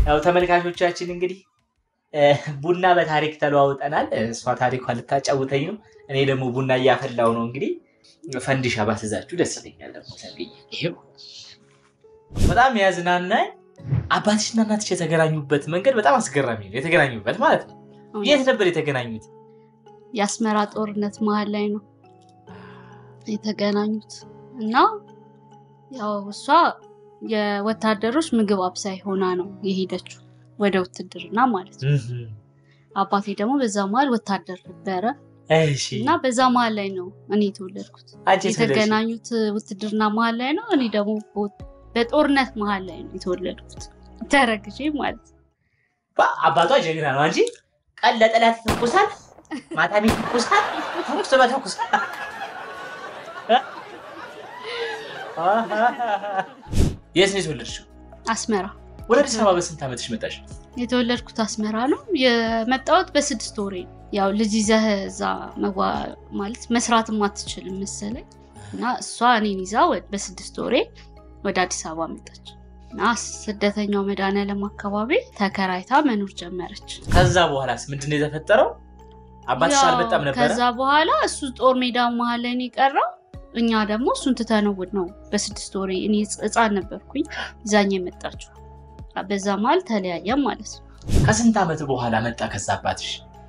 ያው ተመልካቾቻችን እንግዲህ እ፣ ቡና በታሪክ ተለዋውጠናል። እሷ ታሪኳን ልታጫውተኝ ነው፣ እኔ ደግሞ ቡና እያፈላው ነው። እንግዲህ ፈንዲሻ ባስዛችሁ ደስ ይለኛል። ደግሞ ሰብዬ፣ ይሄው በጣም ያዝናናኝ። አባትሽና እናትሽ የተገናኙበት መንገድ በጣም አስገራሚ ነው። የተገናኙበት ማለት ነው። የት ነበር የተገናኙት? የአስመራ ጦርነት መሀል ላይ ነው የተገናኙት እና ያው እሷ የወታደሮች ምግብ አብሳይ ሆና ነው የሄደችው ወደ ውትድርና ማለት ነው። አባቴ ደግሞ በዛ መሀል ወታደር ነበረ እሺ እና በዛ መሀል ላይ ነው እኔ የተወለድኩት። አንቺ የተገናኙ የተገናኙት ውትድርና መሀል ላይ ነው። እኔ ደግሞ በጦርነት መሀል ላይ ነው የተወለድኩት ተረግዤ ማለት ነው። አባቷ ጀግና ነው። አንቺ ቀን ለጠላት ይተኩሳል፣ ማታም ይተኩሳል፣ ተኩስ በተኩስ የት ነው የተወለድሽው? አስመራ ወደ አዲስ አበባ በስንት ዓመትሽ መጣሽ? የተወለድኩት አስመራ ነው። የመጣሁት በስድስት ወሬ ነው። ያው ልጅ ይዘህ እዛ መጓ ማለት መስራትም አትችልም መሰለኝ እና እሷ እኔን ይዛ ወ- በስድስት ወሬ ወደ አዲስ አበባ መጣች እና ስደተኛው መድኃኒዓለም አካባቢ ተከራይታ መኖር ጀመረች። ከዛ በኋላስ ምንድን ነው የተፈጠረው? አባትሽ ያው አልመጣም ነበረ? ከዛ በኋላ እሱ ጦር ሜዳ መሀል ላይ ነው የቀረው። እኛ ደግሞ እሱን ትተነውድ ነው በስድስት ወሬ እኔ ህፃን ነበርኩኝ ይዛኝ የመጣችው። በዛ መሀል ተለያየም ማለት ነው። ከስንት ዓመት በኋላ መጣ ከዛ አባትሽ?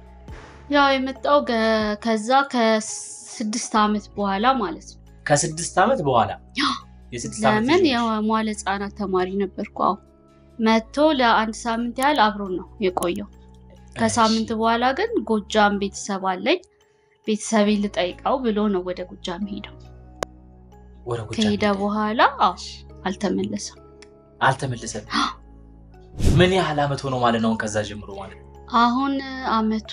ያው የመጣው ገ- ከዛ ከስድስት ዓመት በኋላ ማለት ነው። ከስድስት ዓመት በኋላ የስድስት ዓመት ለምን ልጅ ነሽ? የመዋለ ህጻናት ተማሪ ነበርኩ። አዎ መጥቶ ለአንድ ሳምንት ያህል አብሮን ነው የቆየው። ከሳምንት በኋላ ግን ጎጃም ቤተሰብ አለኝ ቤተሰቤን ልጠይቀው ብሎ ነው ወደ ጎጃም ሄደው። ወደ ጎጃም ከሄደ ሄደ። በኋላ አዎ አልተመለሰም። አልተመለሰም። ምን ያህል ዓመት ሆኖ ማለት ነው? ከዛ ጀምሮ ማለት ነው። አሁን አመቱ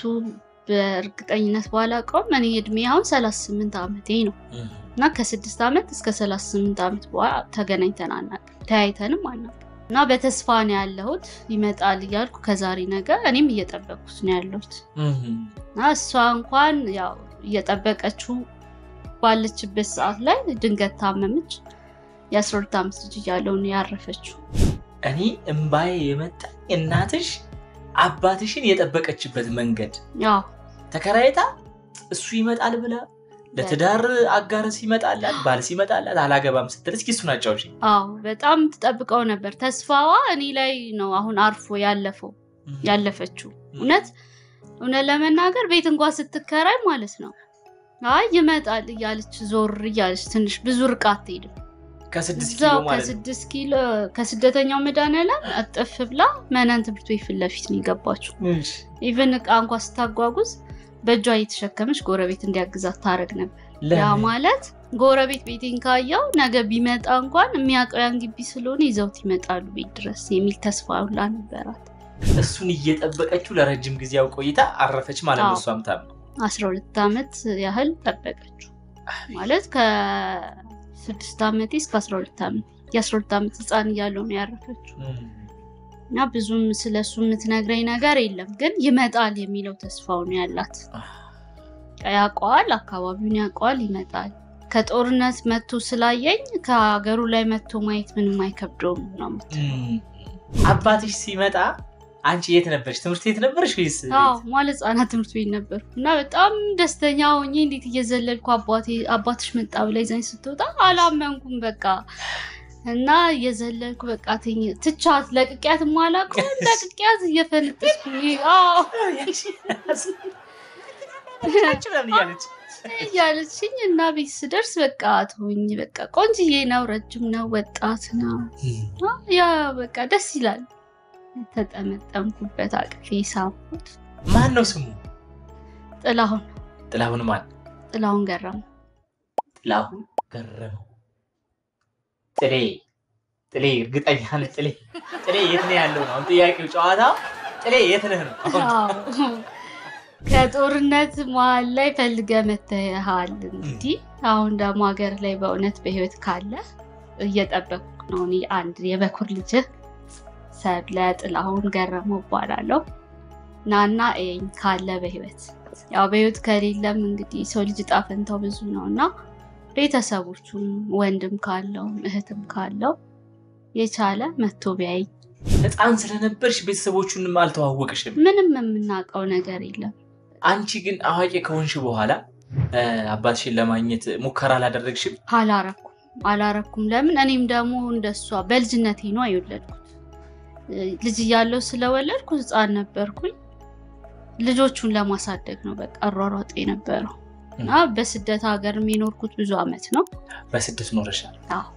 በእርግጠኝነት ባላውቀውም እኔ እድሜ አሁን 38 ዓመቴ ነው እና ከስድስት ዓመት እስከ 38 ዓመት በኋላ ተገናኝተን አናውቅም፣ ተያይተንም አናውቅም። እና በተስፋ ነው ያለሁት ይመጣል እያልኩ ከዛሬ ነገ እኔም እየጠበቅኩት ነው ያለሁት እና እሷ እንኳን ያው እየጠበቀችው ባለችበት ሰዓት ላይ ድንገት ታመመች። የ12 ዓመት ልጅ እያለሁ ነው ያረፈችው። እኔ እምባዬ የመጣ እናትሽ አባትሽን የጠበቀችበት መንገድ ያው ተከራይታ እሱ ይመጣል ብላ ለትዳር አጋር ሲመጣላት ባል ሲመጣላት አላገባም ስትል እስኪ እሱን አጫውሽ። አዎ በጣም ትጠብቀው ነበር። ተስፋዋ እኔ ላይ ነው አሁን አርፎ ያለፈው ያለፈችው። እውነት እውነት ለመናገር ቤት እንኳን ስትከራይ ማለት ነው አይ ይመጣል እያለች ዞር እያለች ትንሽ ብዙ ርቃ አትሄድም። ከስድስት ኪሎ እዛው ማለት ነው። ከስድስት ኪሎ ከስደተኛው መድኃኒዓለም እጥፍ ብላ መነን ትምህርት ቤት ፊት ለፊት ነው የገባችው። እሺ። ኢቨን እቃ እንኳ ስታጓጉዝ በእጇ እየተሸከመች ጎረቤት እንዲያግዛት ታደርግ ነበር። ያ ለምን? ማለት ጎረቤት ቤቴን ካየው ነገ ቢመጣ እንኳን የሚያውቀው ያን ግቢ ስለሆነ ይዘውት ይመጣሉ ቤት ድረስ የሚል ተስፋ ሁላ ነበራት። እሱን እየጠበቀችው ለረጅም ጊዜ ያው ቆይታ አረፈች ማለት ነው። አዎ። እሷም ታም አስራ ሁለት ዓመት ያህል ጠበቀችው ማለት ከስድስት ዓመቴ እስከ አስራ ሁለት ዓመት የአስራ ሁለት ዓመት ህፃን እያለሁ ነው ያረፈችው እና ብዙም ስለ እሱ የምትነግረኝ ነገር የለም፣ ግን ይመጣል የሚለው ተስፋው ነው ያላት። ያውቀዋል፣ አካባቢውን ያውቀዋል፣ ይመጣል። ከጦርነት መጥቶ ስላየኝ ከሀገሩ ላይ መጥቶ ማየት ምንም አይከብደውም ነው የምትለው። አባትሽ ሲመጣ አንቺ የት ነበርሽ? ትምህርት ቤት ነበርሽ ወይስ ቤት? አዎ መዋለ ህጻናት ትምህርት ቤት ነበርኩ እና በጣም ደስተኛ ሆኜ እንዴት እየዘለልኩ አባቴ አባትሽ መጣ ብላ ይዛኝ ስትወጣ አላመንኩም በቃ እና እየዘለልኩ በቃ ትኝ ትቻት ለቅቄያት ማላውቀው ለቅቄያት እየፈነጠስኩ አዎ አንቺ ምናምን እያለች እያለችኝ እና ቤት ስደርስ በቃ ትሆኝ በቃ ቆንጅዬ ነው፣ ረጅም ነው፣ ወጣት ነው። አ፣ ያ በቃ ደስ ይላል። ተጠመጠምኩበት፣ አቅፌ ሳምኩት። ማን ነው ስሙ? ጥላሁን ጥላሁን ማን? ጥላሁን ገረሙ ጥላሁን ገረመው። ጥሌ ጥሌ እርግጠኛ ነህ? ጥሌ ጥሌ የት ነው ያለው ነው አሁን ጥያቄው። ጨዋታ ጥሌ የት ነህ ነው አሁን። አዎ። ከጦርነት መሀል ላይ ፈልገ መተሃል። እንግዲህ አሁን ደግሞ ሀገር ላይ በእውነት በህይወት ካለ እየጠበኩ ነው። እኔ አንድ የበኩር ልጅህ ሰብለ ጥላሁን ገረመው እባላለሁ። ናና ኤኝ ካለ በህይወት ያው በህይወት ከሌለም እንግዲህ ሰው ልጅ ዕጣ ፈንታው ብዙ ነው እና ቤተሰቦቹም ወንድም ካለው እህትም ካለው የቻለ መቶ ቢያይ ህፃን ስለነበርሽ ቤተሰቦቹንም አልተዋወቅሽም። ምንም የምናውቀው ነገር የለም። አንቺ ግን አዋቂ ከሆንሽ በኋላ እ፣ አባትሽን ለማግኘት ሙከራ አላደረግሽም? አላረኩም አላረኩም። ለምን እኔም ደግሞ እንደሷ በልጅነቴ ነው የወለድኩት። እ፣ ልጅ እያለሁ ስለወለድኩ ህፃን ነበርኩኝ። ልጆቹን ለማሳደግ ነው በቃ አሯሯጥ የነበረው እና በስደት ሀገር የኖርኩት ብዙ አመት ነው። በስደት ኖረሻል።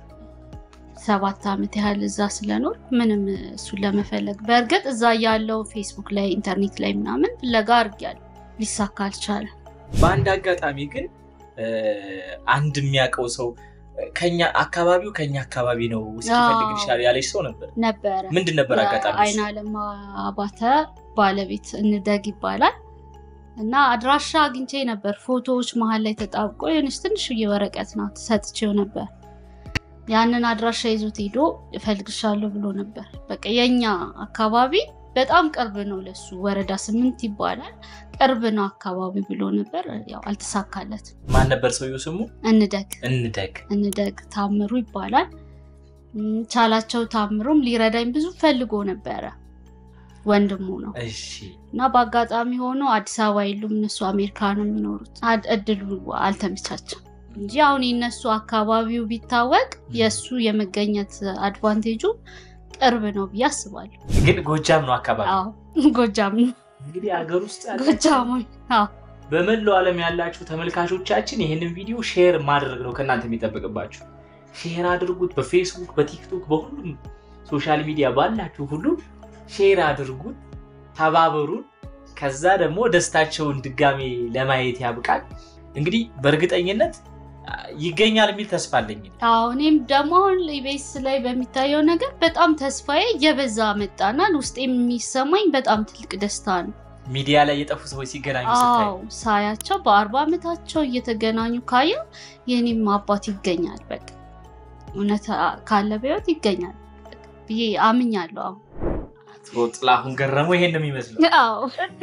ሰባት አመት ያህል እዛ ስለኖር ምንም እሱን ለመፈለግ በእርግጥ እዛ ያለው ፌስቡክ ላይ ኢንተርኔት ላይ ምናምን ፍለጋ አድርጊያለሁ፣ ሊሳካ አልቻለም። በአንድ አጋጣሚ ግን እ፣ አንድ የሚያውቀው ሰው ከኛ አካባቢው ከኛ አካባቢ ነው እስኪፈልግልሻል ያለች ሰው ነበር። ነበረ ምንድን ነበር አጋጣሚ? አይን አለም አባተ ባለቤት እንደግ ይባላል እና አድራሻ አግኝቼ ነበር። ፎቶዎች መሀል ላይ ተጣብቆ የሆነች ትንሽዬ ወረቀት ናት ሰጥቼው ነበር። ያንን አድራሻ ይዞት ሄዶ እፈልግሻለሁ ብሎ ነበር። በቃ የኛ አካባቢ በጣም ቅርብ ነው ለሱ፣ ወረዳ ስምንት ይባላል ቅርብ ነው አካባቢ ብሎ ነበር። ያው አልተሳካለትም። ማን ነበር ሰውየው ስሙ? እንደግ እንደግ እንደግ ታምሩ ይባላል። እም፣ ቻላቸው ታምሩም ሊረዳኝ ብዙ ፈልጎ ነበረ። ወንድሙ ነው እሺ እና በአጋጣሚ ሆኖ አዲስ አበባ የሉም እነሱ አሜሪካ ነው የሚኖሩት። አድ- እድሉ አልተመቻቸም እንጂ አሁን የነሱ አካባቢው ቢታወቅ የእሱ የመገኘት አድቫንቴጁ ቅርብ ነው ብዬ አስባለሁ። ግን ጎጃም ነው አካባቢ። አዎ ጎጃም ነው እንግዲህ ሀገር ውስጥ ያለ ጎጃሞች። አዎ በመላው ዓለም ያላችሁ ተመልካቾቻችን ይህንን ቪዲዮ ሼር ማድረግ ነው ከእናንተ የሚጠበቅባችሁ። ሼር አድርጉት። በፌስቡክ፣ በቲክቶክ፣ በሁሉም ሶሻል ሚዲያ ባላችሁ ሁሉ ሼር አድርጉት፣ ተባበሩን። ከዛ ደግሞ ደስታቸውን ድጋሜ ለማየት ያብቃል። እንግዲህ በእርግጠኝነት አ፣ ይገኛል የሚል ተስፋ አለኝ። አዎ እኔም ደግሞ አሁን ኢቢኤስ ላይ በሚታየው ነገር በጣም ተስፋዬ እየበዛ መጣና ውስጥ የሚሰማኝ በጣም ትልቅ ደስታ ነው። ሚዲያ ላይ የጠፉ ሰዎች ሲገናኙ ስታይ አዎ ሳያቸው በአርባ ዓመታቸው እየተገናኙ ካየው የኔም አባት ይገኛል በቃ እውነት ካለ በሕይወት ይገኛል ብዬ አምኛለሁ። አሁን አቶ ጥላሁን ገረመው ይሄን ነው የሚመስለው። አዎ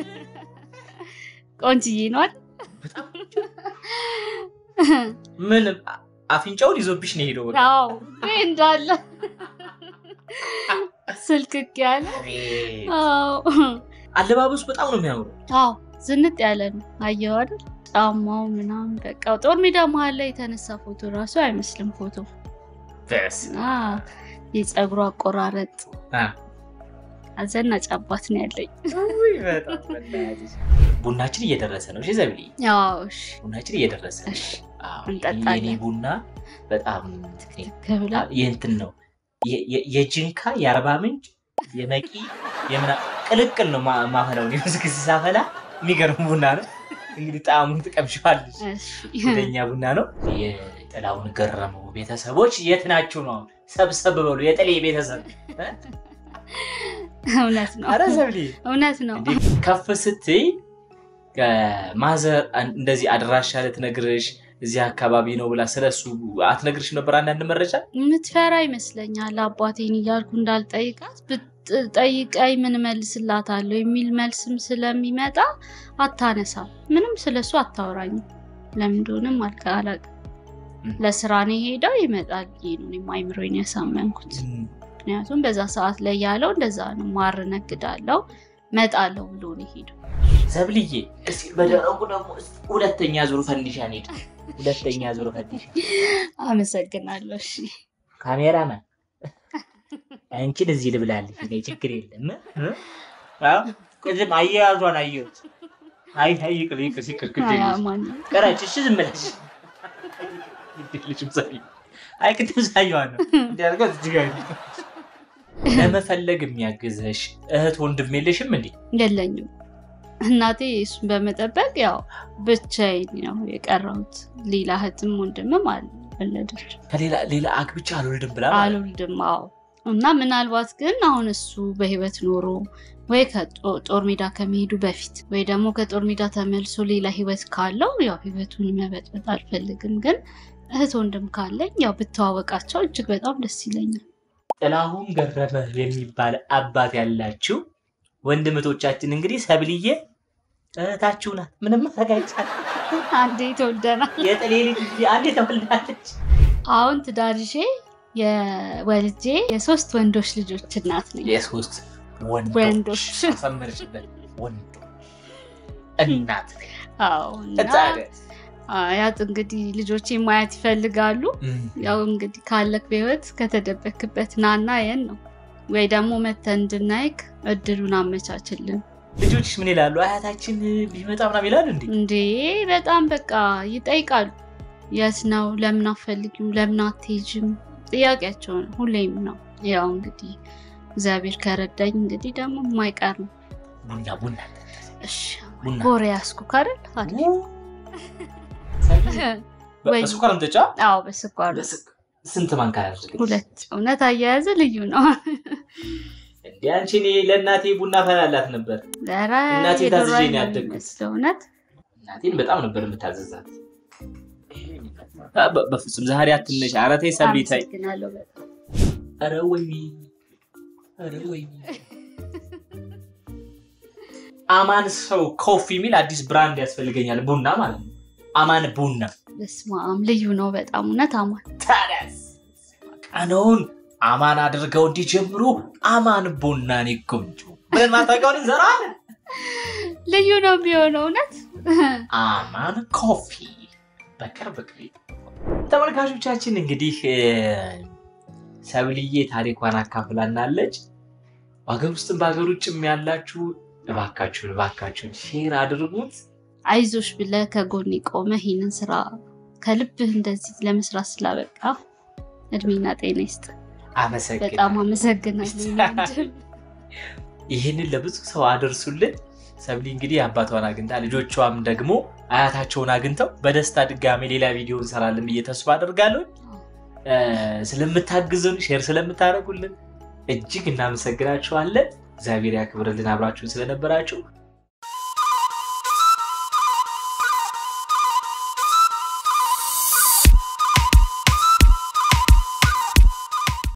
ቆንጅዬ ነዋል። ምን አ- አፍንጫውን ይዞብሽ ነው የሄደው። በቃ አዎ ይሄ እንዳለ ስልክክ ያለ አዎ አለባበሱ በጣም ነው የሚያምረው። አዎ ዝንጥ ያለ ነው። አየሁ አይደል? ጫማው ምናምን በቃ ጦር ሜዳ መሀል ላይ የተነሳ ፎቶ ራሱ አይመስልም ፎቶ በስመ እና የፀጉሩ አቆራረጥ አ። አዘናጭ አባት ነው ያለኝ። ውይ፣ በጣም በእናትሽ። ቡናችን እየደረሰ ነው። እሺ ዘብሊ፣ ያው እሺ ቡናችን እየደረሰ ነው። እሺ አዎ፣ እንጠጣለን። የኔ ቡና በጣም ከብላ የእንትን ነው የ- የ- የጅንካ የአርባ ምንጭ የመቂ የምና ቅልቅል ነው ማ- ማፈላው እኔ ብዙ ጊዜ ሳፈላ የሚገርም ቡና ነው። እንግዲህ ጣዕሙን ትቀምሺዋለሽ። እሺ ወደኛ ቡና ነው። የጥላሁን ገረመው ቤተሰቦች የት ናችሁ ነው? ሰብሰብ በሉ። የጥሌ ቤተሰብ እውነት ነው አረ ዘብሊ እውነት ነው። እንዲህ ከፍ ስትይ ማዘር እንደዚህ አድራሻ ልትነግርሽ እዚህ አካባቢ ነው ብላ ስለሱ አትነግርሽ ነበር? አንዳንድ መረጃ የምትፈራ ይመስለኛል አባቴን እያልኩ እንዳልጠይቃት ብትጠይቀኝ ምን መልስላታለሁ የሚል መልስም ስለሚመጣ አታነሳም። ምንም ስለሱ አታወራኝም። ለምን እንደሆነም አልቀ አላውቅም። ም። ለስራ ነው የሄደው ይመጣል ብዬ ነው እኔም አይምሮዬን ያሳመንኩት። ምክንያቱም በዛ ሰዓት ላይ ያለው እንደዛ ነው። ማር ነግዳለው መጣለው ብሎ ነው የሄደው። ዘብልዬ እስኪ በደረቁ ደግሞ እስኪ ሁለተኛ ዙር ፈንዲሻ እንሂድ። ሁለተኛ ዙር ፈንዲሻ አመሰግናለሁ። እሺ ካሜራማን አንቺን እዚህ ልብላለች። እኔ ችግር የለም እ? አዎ፣ ቅድም አያያዟን አየሁት። አይ አይ ይቅር ይቅር ይቅር ግድ አያ የለሽም። ማን ቀረች። እሺ ዝም ብለሽ ግድ የለሽም። ሳይ አይ ቅድም ሳየዋን ነው እንዲያደርገው እዚህ ጋር ለመፈለግ የሚያግዘሽ እህት ወንድም የለሽም እንዴ? የለኝም። እናቴ እሱን በመጠበቅ ያው ብቻዬን ነው የቀረሁት። ሌላ እህትም ወንድምም አልወለደች ከሌላ ሌላ አግብቼ አልወልድም ብላ ማለት ነው። አልወልድም። አዎ እና ምናልባት ግን አሁን እሱ በህይወት ኖሮ ወይ ከጦር ሜዳ ከመሄዱ በፊት ወይ ደግሞ ከጦር ሜዳ ተመልሶ ሌላ ህይወት ካለው ያው ህይወቱን መበጥበጥ አልፈልግም። ግን እህት ወንድም ካለኝ ያው ብተዋወቃቸው እጅግ በጣም ደስ ይለኛል። ጥላሁን ገረመ የሚባል አባት ያላችሁ ወንድምቶቻችን እንግዲህ ሰብልዬ እህታችሁ ናት። ምንም ማድረግ አይቻልም። አንዴ ተወልደናል። የጥሌ ልጅ እንጂ አንዴ ተወልዳለች። አሁን ትዳር ይዤ የወልጄ የሶስት ወንዶች ልጆች እናት ነኝ። የሶስት ወንዶች ወንዶች። አሰመርሽበት ወንዶች እናት ነኝ። አዎ እና ታዲያ አያት እንግዲህ ልጆቼ ማየት ይፈልጋሉ። እም፣ ያው እንግዲህ ካለክ በህይወት ከተደበክበት ናና የን ነው ወይ ደግሞ መተን እንድናይክ እድሉን አመቻችልን። ልጆችሽ ምን ይላሉ? አያታችን ቢመጣ ምናምን ይላሉ እንዴ? እንዴ በጣም በቃ ይጠይቃሉ። የት ነው? ለምን አትፈልጊም? ለምን አትሄጂም? ጥያቄያቸው ነው ሁሌም ነው። ያው እንግዲህ እግዚአብሔር ከረዳኝ እንግዲህ ደግሞ የማይቀር ነው። ቡና ቡና እሺ ቡና ጎሬ ያስኩ ካረል አለ ወይ- በስኳር ምጠጫ አዎ በስኳር ነው። ስንት ማንካ ያደርግ ሁለት እውነት አያያዘ ልዩ ነው። እንዲ አንቺ እኔ ለእናቴ ቡና ፈላላት ነበር። ኧረ እናቴ የዶሮ ታዝዤ አይን ነው ነው ያደግኩት። የሚመስለው እውነት እናቴን በጣም ነበር የምታዘዛት። አ፣ በ- በፍጹም ዛሬ አትነሽ። ኧረ ተይ ሰብሊ ተይ። አመሰግናለሁ በጣም ኧረ ወይኔ ኧረ ወይኔ አማን ሰው ኮፊ የሚል አዲስ ብራንድ ያስፈልገኛል። ቡና ማለት ነው። አማን ቡና በስመ አብ ልዩ ነው በጣም እውነት አማን ታዲያስ ቀነውን አማን አድርገው እንዲጀምሩ አማን ቡናን ይጎምጁ ብለን ማስታወቂያውን እንሰራለን። ልዩ ነው የሚሆነው እውነት አማን ኮፊ በቅርብ ጊዜ ተመልካቾቻችን እንግዲህ እ፣ ሰብልዬ ታሪኳን አካፍላናለች። በሀገር ውስጥም በሀገር ውጭም ያላችሁ እባካችሁን እባካችሁን ሼር አድርጉት። አይዞሽ ብለህ ከጎን ቆመ ይህንን ስራ ከልብህ እንደዚህ ለመስራት ስላበቃ እድሜና ጤና ይስጥ። በጣም አመሰግናለሁ። አመሰግናለሁ። ወንድም። ይህንን ለብዙ ሰው አደርሱልን። ሰብሊ እንግዲህ አባቷን አግኝታ ልጆቿም ደግሞ አያታቸውን አግኝተው በደስታ ድጋሜ ሌላ ቪዲዮ እንሰራለን ብዬ ተስፋ አደርጋለሁ። እ፣ ስለምታግዙን ሼር ስለምታደርጉልን እጅግ እናመሰግናችኋለን። እግዚአብሔር ያክብርልን አብራችሁን ስለነበራችሁ